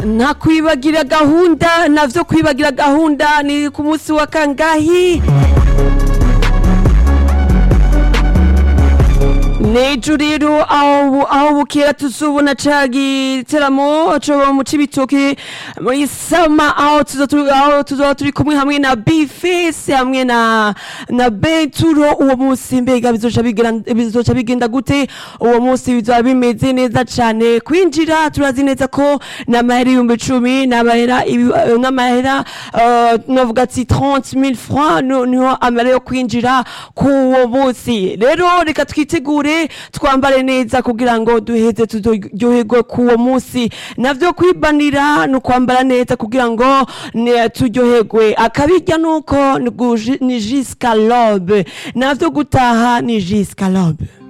nta kwibagira gahunda navyo kwibagira gahunda ni ku munsi wa kangahi nejo rero aho bu- aho bukera tuzobona ca giteramo co mu cibitoke muri sama aho tuzo turi- aho tuzoba turi kumwe hamwe na bifese hamwe na na beturo uwo munsi mbega bizoca bigenda- bizoca bigenda gute uwo munsi bizoba bimeze neza cane kwinjira turazi neza ko n'amahera ibihumbi cumi n'amahera ibi- eh, n'amahera eh, novuga ati 30 000 francs no- niho amahera yo kwinjira k'uwo munsi rero reka twitegure twambare neza kugira ngo duheze turyoherwe k'uwo munsi navyo kwibanira ni ukwambara neza kugira ngo ne- turyoherwe akabirya nuko ni guji- ni jusqu'à l'aube navyo gutaha ni jusqu'à l'aube